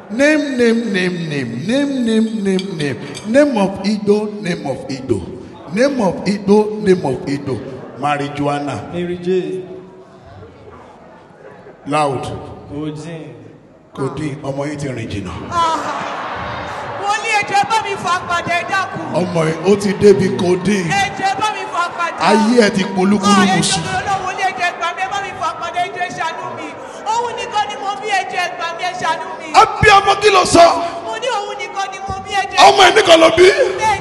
Name, name, name, name, name, name, name, name. Name of Ido, name of Ido. Name of Ido, name of Ido. Marijuana. Mary J. Loud. Odin. Kodi, ọmọ yìí ti rìn jìnnà. wọ́n ní ẹjọ́ bá mi fà padà ẹ dákun. Ọmọ yìí ó ti débi kodi. ẹjọ́ bá mi fà padà. Ayé ẹ ti polúkúrú ẹjọ́ musu. mi olówó ní ẹjọ́ ẹgbà mi ẹ bá mi fà padà ẹjọ́ ẹ ṣàánú mi. òun nìkan ni mo bí ẹjọ́ ẹgbà mi ẹ ṣàánú mi. Àbí ọmọ kí ló sọ? mo ní òun nìkan ni mo bí ẹjọ́ Ọmọ ẹ̀ nìkan ló bí. bẹ́ẹ̀